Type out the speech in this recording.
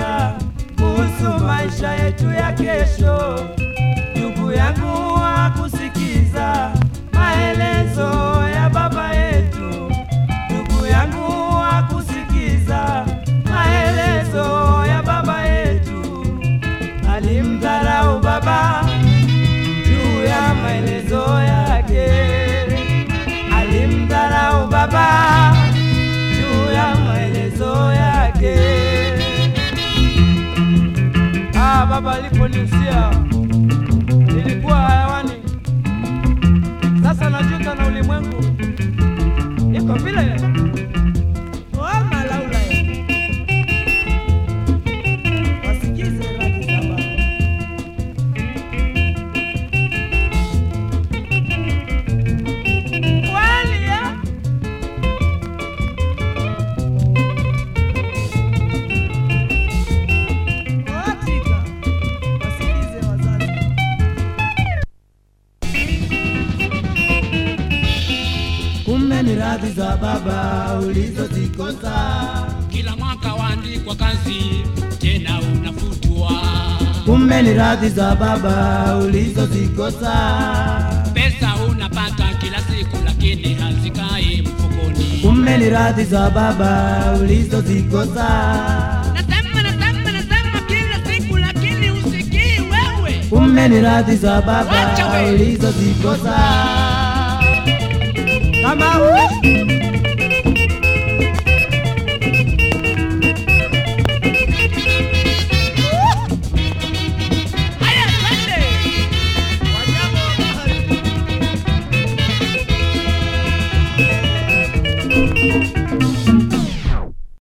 kufikiria kuhusu maisha yetu ya kesho. Ndugu yangu hakusikiza maelezo ya baba yetu. Ndugu yangu hakusikiza maelezo ya baba yetu. Alimdharau baba juu ya maelezo yake. Alimdharau baba juu ya maelezo yake. Ah, baba aliponiusia nilikuwa hayawani, sasa najuta na ulimwengu iko vile Oh, malaula wasikize radhi za baba. Kweli, eh? Hakika, wasikize wazazi. Kumbe ni radhi za baba ulizozikosa. kila mwaka waandikwa kazi tena unafutwa Kumbe ni radhi za baba ulizozikosa. pesa unapata kila siku lakini hazikai mfukoni Kumbe ni radhi za baba ulizozikosa. nasema nasema nasema kila siku lakini usikii wewe Kumbe ni radhi za Acha baba we. ulizozikosa. Kama uishi